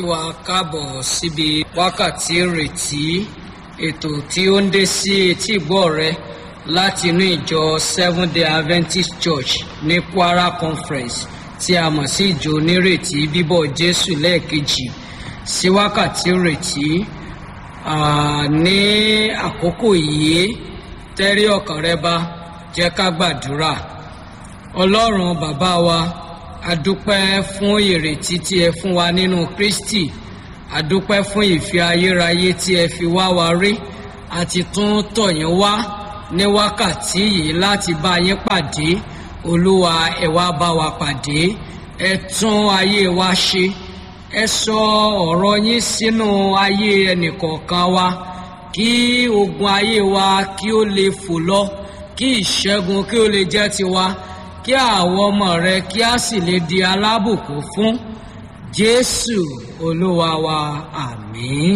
wa káàbọ̀ síbi wákàtí ìrètí ètò tí ó ń dé sí etí ìgbọ́ rẹ láti inú ìjọ seven day adventist church ní kwara conference tí a mọ̀ sí ìjọ onírètí bíbọ̀ jésù lẹ́ẹ̀kejì sí wákàtí ìrètí ní àkókò yìí tẹ́rí ọkàn rẹ bá jẹ́ ká gbàdúrà ọlọ́run bàbá wa adúpẹ́ fún ìrètí tí ẹ fún wa nínú kristi adúpẹ́ fún ìfẹ́ ayérayé tí ẹ fi wá wa rí àti tún tọ̀yìn wá ní wákàtí yìí láti bá yín pàdé olúwa ẹ wá bá wa pàdé ẹ tún ayé wa ṣe ẹ sọ ọ̀rọ̀ yín sínú ayé ẹnìkọ̀ọ̀kan wa kí ogun ayé wa kí ó lè fò lọ kí ìṣẹ́gun kí ó lè jẹ́ tiwa kí àwọn ọmọ rẹ kí a sì lè di alábùkún fún jésù olúwa wa àmín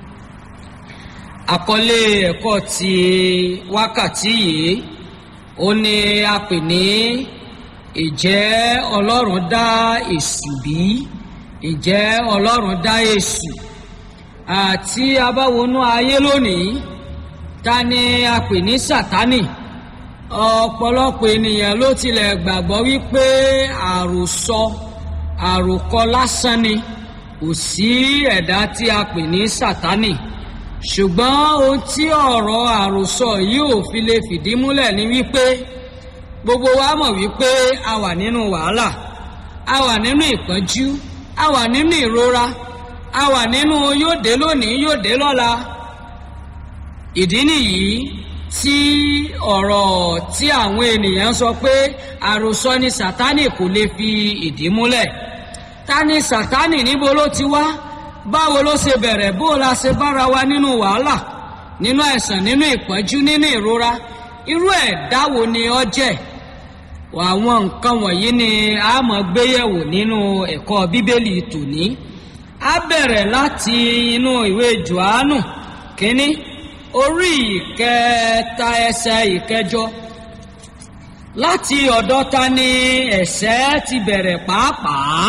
àkọlé ẹ̀kọ́ ti wákàtí yìí ó ní a pè ní ìjẹ́ ọlọ́run dá èṣù bí ìjẹ́ ọlọ́run dá èṣù àti abáwọnú ayé lónìí ta ni a pè ní sátánì ọ̀pọ̀lọpọ̀ ènìyàn ló tilẹ̀ gbàgbọ́ wípé àròsọ àròkọ lásán ni kò sí ẹ̀dá tí a pè ní sátánì ṣùgbọ́n ohun tí ọ̀rọ̀ àròsọ yìí ò fi lè fìdí múlẹ̀ ni wípé gbogbo wa mọ̀ wípé a wà nínú wàhálà a wà nínú ìpọ́njú a wà nínú ìrora a wà nínú yóò dé lónìí yóò dé lọ́la ìdí nìyí tí ọ̀rọ̀ tí àwọn ènìyàn sọ pé àròsọ ni sátánì kò lè fi ìdí múlẹ̀ ta ni sátánì níbo ló ti wá báwo ló ṣe bẹ̀rẹ̀ bó la ṣe bára wa nínú wàhálà nínú àìsàn nínú ìpọ́njú nínú ìrora irú ẹ̀dá wo ni ọ jẹ́ àwọn nǹkan wọ̀nyí ni a mọ̀ gbéyẹ̀wò nínú ẹ̀kọ́ bíbélì tòní a bẹ̀rẹ̀ láti inú ìwé johannu kínní orí ìkẹta ẹsẹ ìkẹjọ láti ọ̀dọ̀ ta ni ẹ̀sẹ̀ ti bẹ̀rẹ̀ pàápàá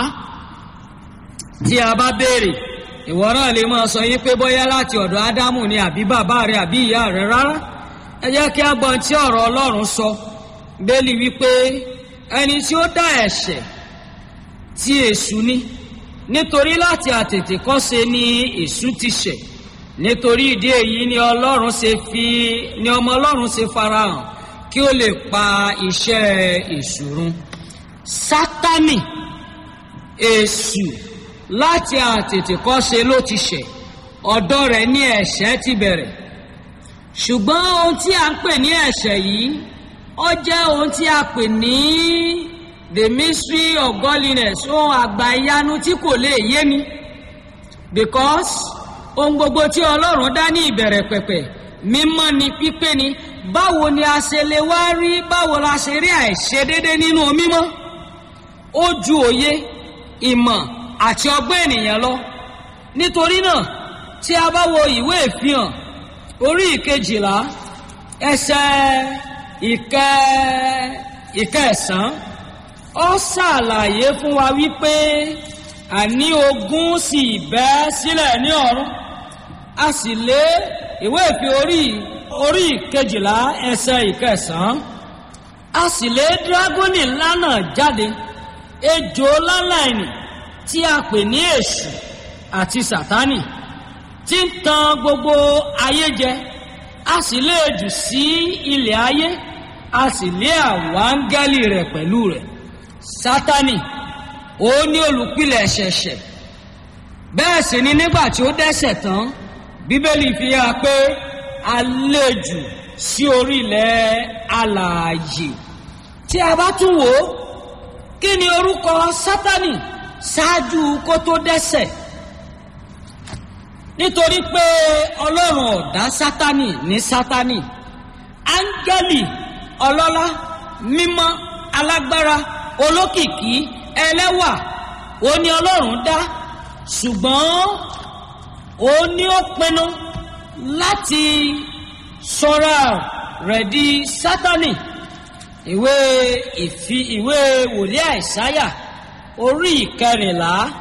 tí a bá béèrè ìwọ náà lè máa sọ yín pé bóyá láti ọ̀dọ̀ ádámù ni àbí bàbá rẹ àbí ìyá rẹ rárá ẹ jẹ́ kí a gbọ́n tí ọ̀rọ̀ ọlọ́run sọ bẹ́ẹ̀lì wípé ẹni tí ó dá ẹ̀ṣẹ̀ tí èṣù ni nítorí láti àtètè kọ́ṣe ni èṣù ti ṣẹ̀ nítorí ìdí èyí ni ọlọ́run ṣe fi ni ọmọ ọlọ́run ṣe farahàn kí ó lè pa iṣẹ́ èṣù run sátánì èṣù láti àtètèkọ́ṣe ló ti ṣẹ̀ ọ̀dọ́ rẹ̀ ní ẹ̀ṣẹ̀ ti bẹ̀rẹ̀ ṣùgbọ́n ohun tí a ń pè ní ẹ̀ṣẹ̀ yìí ó jẹ́ ohun tí a pè ní the mystery of godliness ohun àgbà ìyanu tí kò lè yé mi because ohun gbogbo tí ọlọ́run dá ní ìbẹ̀rẹ̀ pẹ̀pẹ̀ mímọ́ ni pípé ni báwo ni a ṣe lè wá rí báwo la ṣe rí àìṣedédé nínú mímọ́ ó ju òye ìmọ̀ àti ọgbọ́n ènìyàn lọ nítorí náà tí a bá wo ìwé ìfihàn orí ìkejìlá ẹsẹ̀ ìkẹ ìkẹsàn ó ṣàlàyé fún wa wípé àní ogun sì bẹ́ sílẹ̀ ní ọ̀run a sì lé ìwé ìfi orí orí ìkejìlá ẹsẹ̀ ìkẹsàn a sì lé dírágónì ńlá náà jáde ejò láláìní tí a pè ní èṣù àti sátánì tí ń tan gbogbo ayé jẹ a sì lé jù sí ilẹ̀ ayé a sì lé àwọn áńgẹ́lì rẹ̀ pẹ̀lú rẹ̀ sátánì ó ní olùpilẹ̀ ṣẹ̀ṣẹ̀ bẹ́ẹ̀ sì ni nígbà tí ó dẹ́ṣẹ̀ tán bíbélì fi hàn pé a lé jù sí orílẹ̀ alààyè tí a bá tún wò ó kí ni orúkọ sátánì ṣáájú kó tó dẹ́ṣẹ̀ nítorí pé ọlọ́run ọ̀dá sátánì ní sátánì áńgẹ́lì ọlọ́lá mímọ́ alágbára olókìkí ẹlẹ́wà ó ní ọlọ́run dá ṣùgbọ́n ó ní ó pinnu láti sọra rẹ̀ di sátánì ìwé ìfi ìwé wòlíì àìsáyà orí ìkẹrìnlá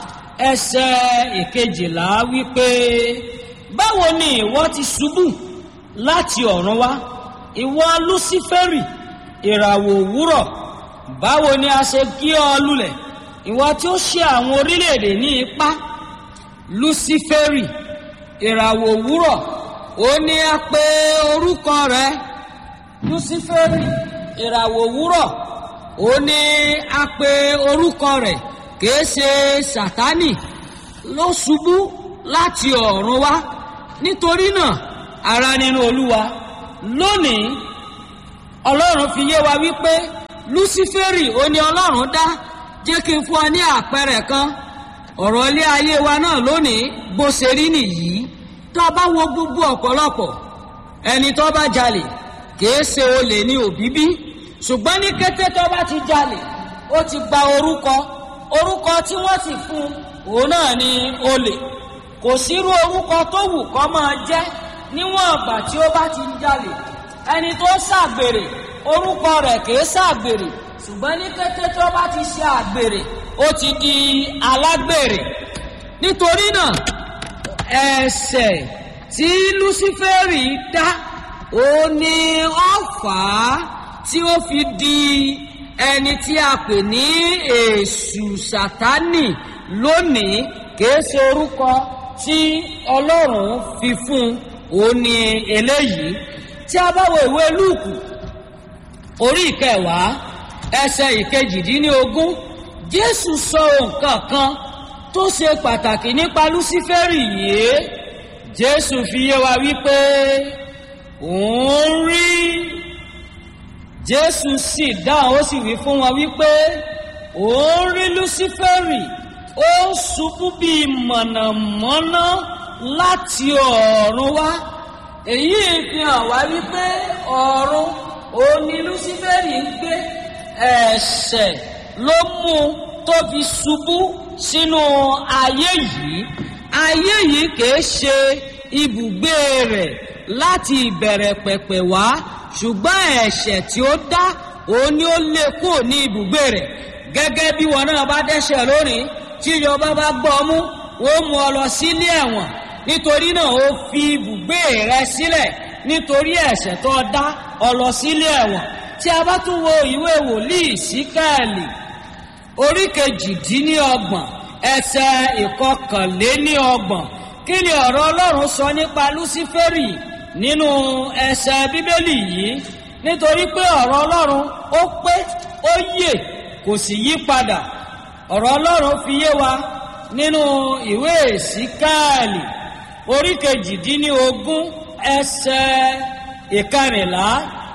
ẹsẹ̀ ìkejìlá wípé báwo ni ìwọ ti ṣubú láti ọ̀run wá ìwọ lúsífẹ́rì ìràwọ̀ òwúrọ̀ báwo ni a ṣe gé ọ lulẹ̀ ìwọ tí ó ṣe àwọn orílẹ̀-èdè ní ipá lúsífẹ́rì ìràwọ̀ òwúrọ̀ ó ní a pè orúkọ rẹ̀ lúsífẹ́rì ìràwọ̀ òwúrọ̀ ó ní a pè orúkọ rẹ̀ kìí ṣe sátánì ló ṣubú láti ọ̀run wá nítorí náà ara nínú olúwa lónìí ọlọ́run fi yé wa wípé lúsífẹ́rì ó ní ọlọ́run dá jẹ́ kí n fún ọ ní àpẹẹrẹ kan ọ̀rọ̀ ilé ayé wa náà lónìí bó ṣe rí nìyí tó a bá wo gbogbo ọ̀pọ̀lọpọ̀ ẹni tó bá jalè kìí ṣe olè ní òbíbí ṣùgbọ́n ní kété tó bá ti jalè ó ti gba orúkọ orúkọ tí wọ́n sì fún òun náà ni olè kò sírú orúkọ tó wù kọ́ máa jẹ́ níwọ̀n ọ̀gbà tí ó bá ti ń jalè ẹni tó ṣàgbèrè orúkọ rẹ̀ kìí ṣàgbèrè ṣùgbọ́n ní kété tó bá ti ṣe àgbèrè ó ti di alágbèrè nítorí náà ẹ̀ṣẹ̀ tí lúsífẹ́rì dá ó ní ọ̀fà tí ó fi di ẹni tí a pè ní èṣù sátánì lónìí kìí ṣe orúkọ tí ọlọ́run fi fún òun ní eléyìí tí a bá wo ìwé lúùkù orí ìkẹwàá ẹsẹ̀ ìkejìdínlógún jésù sọ nǹkan kan tó ṣe pàtàkì nípa lúsífẹ́rì yìí jésù fi yé wa wípé òun rí jésù sì dáhùn ó sì wí fún wọn wípé òun rí lúsífẹ́rì ó ń ṣubú bíi mọ̀nàmọ́ná láti ọ̀run wá èyí fi hàn wá wípé ọ̀run òun ni lúsífẹ́rì ń gbé ẹ̀ṣẹ̀ ló mú tó fi ṣubú sínú ayé yìí ayé yìí kìí ṣe ibùgbé rẹ̀ láti ìbẹ̀rẹ̀ pẹ̀pẹ̀ wá ṣùgbọ́n ẹ̀ṣẹ̀ tí ó dá òun ni ó lé kúrò ní ibùgbé rẹ̀ gẹ́gẹ́ bí wọn náà bá dẹ́ṣẹ̀ lónìí tí ìjọba bá gbọ́ mú ó mú ọ lọ sílé ẹ̀wọ̀n nítorí náà ó fi ibùgbé rẹ sílẹ̀ nítorí ẹ̀ṣẹ̀ tó dá ọ lọ sílé ẹ̀wọ̀n tí a bá tún wo ìwé wòlíì síkẹ́ẹ̀lì orí kejìdínlọ́gbọ̀n ẹsẹ̀ ìkọkànléníọgbọ̀n kí ni ọ̀rọ̀ ọlọ́run sọ nípa lúsífẹ́rì nínú ẹsẹ̀ bíbélì yìí nítorí pé ọ̀rọ̀ ọlọ́run ó pé ó yè kò sì yí padà ọ̀rọ̀ ọlọ́run fi yé wa nínú ìwé síkẹ́ẹ̀lì orí kejìdínlógún ẹsẹ̀ ìkẹrìnlá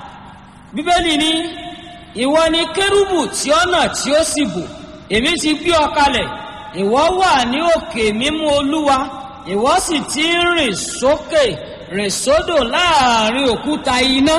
bíbélì ní ìwọ ni kérúbù tí ó nà tí ó sì bò èmi ti gbé ọ kalẹ̀ ìwọ wà ní òkè mímú olúwa ìwọ sì ti ń rìn sókè rìn sódò láàrin òkúta iná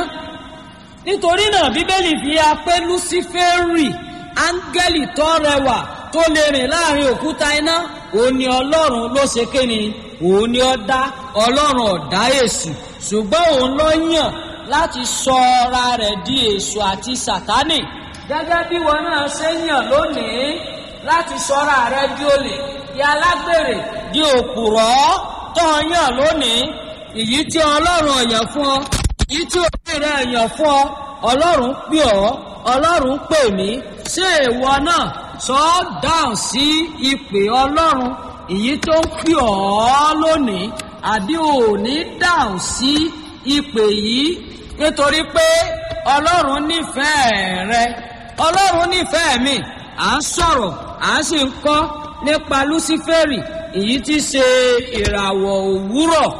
nítorí náà bíbélì fi ya pé lúsífẹ́rì áńgẹ́lì tó rẹwà tó lè rìn láàrin òkúta iná òun ni ọlọ́run ló ṣe kéni òun ni ó dá ọlọ́run ọ̀dá èṣù ṣùgbọ́n òun ló yàn láti sọ ara rẹ̀ di èṣù àti sàtánì gẹ́gẹ́ bí wọn náà ṣe yàn lónìí láti sọ́ra rẹ̀ di olè di alágbèrè di òpùrọ́ tó yàn lónìí èyí tí ọlọ́run ọ̀yàn fún ọ èyí tí òbí rẹ̀ yàn fún ọ ọlọ́run pè ọ́ ọlọ́run pè mí ṣé ìwọ náà sọ dáhùn sí ìpè ọlọ́run èyí tó ń pè ọ́ lónìí àbí òní dáhùn sí ìpè yìí nítorí pé ọlọ́run nífẹ̀ẹ́ rẹ ọlọ́run nífẹ̀ẹ́ mi à ń sọ̀rọ̀ à ń sì ń kọ́ nípa lúsífẹ́rì èyí tí ṣe ìràwọ̀ òwúrọ̀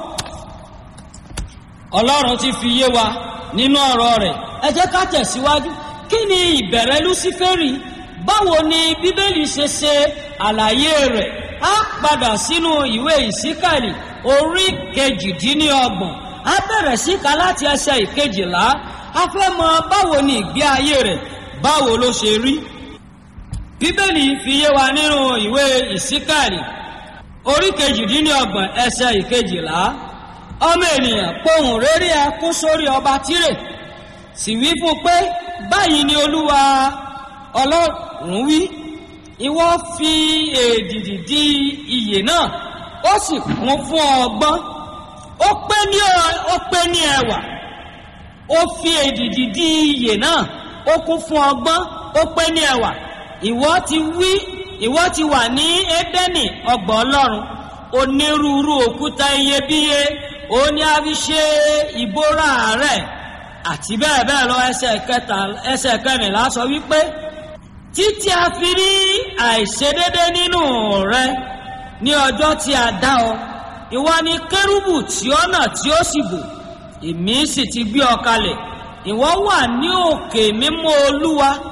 ọlọ́run ti fi yé wa nínú ọ̀rọ̀ rẹ̀ ẹ jẹ́ ká tẹ̀síwájú kí ni ìbẹ̀rẹ̀ lúsífẹ́rì báwo ni bíbélì ṣe ṣe àlàyé rẹ̀ á padà sínú ìwé ìsíkàlì orí kejìdínlọ́gbọ̀n á bẹ̀rẹ̀ síka láti ẹsẹ̀ ìkejìlá a fẹ́ mọ báwo ni ìgbé ayé rẹ̀ báwo ló ṣe rí. bíbélì fi yé wa nínú ìwé ìsíkàlì orí kejìdínlọ́gbọ̀n ẹsẹ̀ ìkejìlá ọmọ ènìyàn pohùn réré ẹkún sórí ọba tírè sì wí fún pé báyìí ni olúwa ọlọ́run wí ìwọ fi èdìdì di iyè náà ó sì kún fún ọgbọ́n ó pé ní ó pé ní ẹwà ó fi èdìdì di iyè náà ó kún fún ọgbọ́n ó pé ní ẹwà ìwọ ti wí ìwọ ti wà ní édẹ́nì ọgbà ọlọ́run onírúurú òkúta iyebíye ó ní a fi ṣe ìbora rẹ̀ àti bẹ́ẹ̀ bẹ́ẹ̀ lọ ẹsẹ̀ kẹta ẹsẹ̀ kẹrìnlá sọ wípé títí a fi rí àìṣedédé nínú rẹ ní ọjọ́ tí a dá ọ ìwọ ni kérúbù tí ó nà tí ó sì bò èmi sì ti gbé ọ kalẹ̀ ìwọ wà ní òkè mímọ́ olúwa